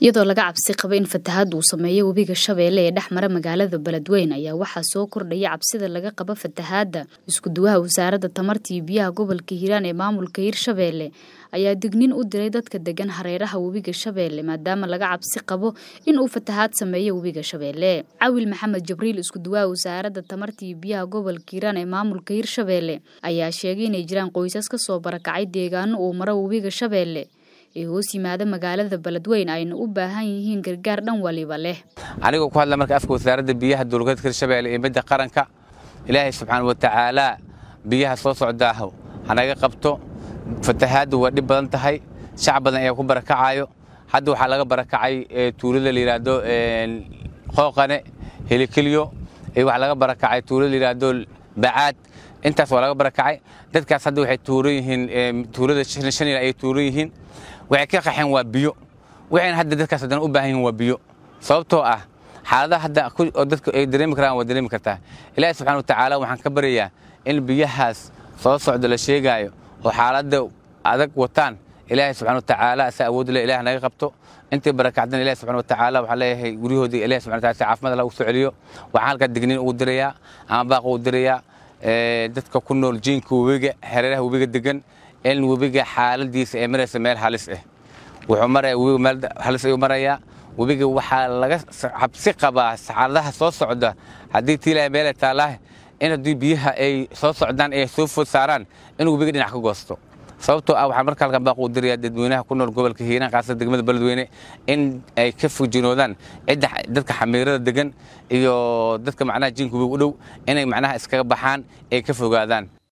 iyadoo laga cabsi qabo in fatahaad uu sameeyo webiga shabeelle ee dhex mara magaalada beledweyne ayaa waxaa soo kordhaya cabsida laga qabo fatahaadda iskuduwaha wasaaradda tamarta iyo biyaha gobolka hiiraan ee maamulka hirshabeelle ayaa digniin u diray dadka degan hareeraha webiga shabeelle maadaama laga cabsi qabo in uu fatahaad sameeyo webiga shabeelle cawil maxamed jibriil iskuduwaha wasaaradda tamarta iyo biyaha gobolka hiiraan ee maamulka hirshabeelle ayaa sheegay inay jiraan qoysas ka soo barakacay deegaano uu maro webiga shabeelle ee hoos yimaada magaalada beledweyne ayna u baahan yihiin gargaar dhan waliba leh anigoo ku hadla marka afka wasaaradda biyaha dowlgoboleedka hirshabeelle iyo midda qaranka ilaahay subxaana wa tacaalaa biyaha soo socdaaho hanaga qabto fatahaaddu waa dhib badan tahay shacab badan ayaa ku barakacayo hadda waxaa laga barakacay tuulada la yidhaahdo qooqane helikilyo waxaa laga barakacay tuulada la yidhaahdo bacaad intaas waa laga barakacay dadkaas hadda waxay tuuran yihiin tuulada shanil ayay tuuran yihiin waxay ka qaxeen waa biyo waxayna hadda dadkaas haddana u baahan yihin waa biyo sababtoo ah xaaladaha hadda oo dadku ay dareemi karaan waa dareemi kartaa ilaahi subxana watacaala waxaan ka baryayaa in biyahaas soo socda la sheegaayo oo xaaladda adag wataan ilaahay subxana watacaala asa awood le ilaah naga qabto intii barakacdan ilahi subxana watacaala waxaan leeyahay guryahoodii ilahi subxana wataala si caafimaad allah ugu soo celiyo waxaan halkaa digniin ugu dirayaa ama baaq ugu dirayaa dadka ku nool jiinka webiga hareeraha webiga degan in webiga xaaladiisa ay maraysa meel halis ah wuxuu maraya webiga meel halis ayuu marayaa webiga waxaa laga cabsi qabaa xaaladaha soo socda haddii tiilaya meelay taallaah in haddii biyaha ay soo socdaan ay soo food saaraan in webiga dhinac ka goosto sababtoo ah waxaan marka halkan baaq u dirayaa dadweynaha ku nool gobolka hiiraan khaasada degmada beledweyne in ay ka fujinoodaan cidda dadka xamiirada degan iyo dadka macnaha jiinka webiga u dhow inay macnaha iskaga baxaan ay ka fogaadaan